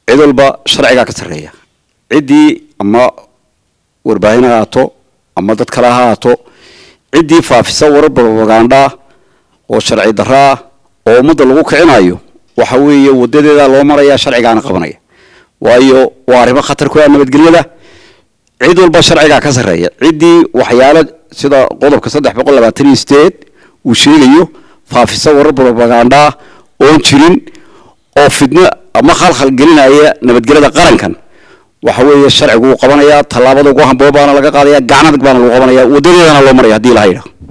cid walba sharcigaa ka sarreeya ciddii ama warbaahin ha haato ama dad kale ha haato ciddii faafisa warar propaganda oo sharci daraa oo ummadda lagu kicinayo waxa weeye wadadeeda loo maraya sharcigaana qabanaya waayo waa arrimo khatar ku ah nabadgelyada cid walba sharcigaa ka sarreeya ciddii waxyaalo sida qodobka saddex boqol labaatan iyo sideed uu sheegayo faafisa warar propaganda oon jirin oo fidno ama khalkhal gelinaya nabadgelyada qarankan waxa weeye sharcigu uu qabanaya tallaabada ugu hamboo baana laga qaadaya gacan adag baana lagu qabanaya wadadeedana loo maraya haddii ilaha yidhaho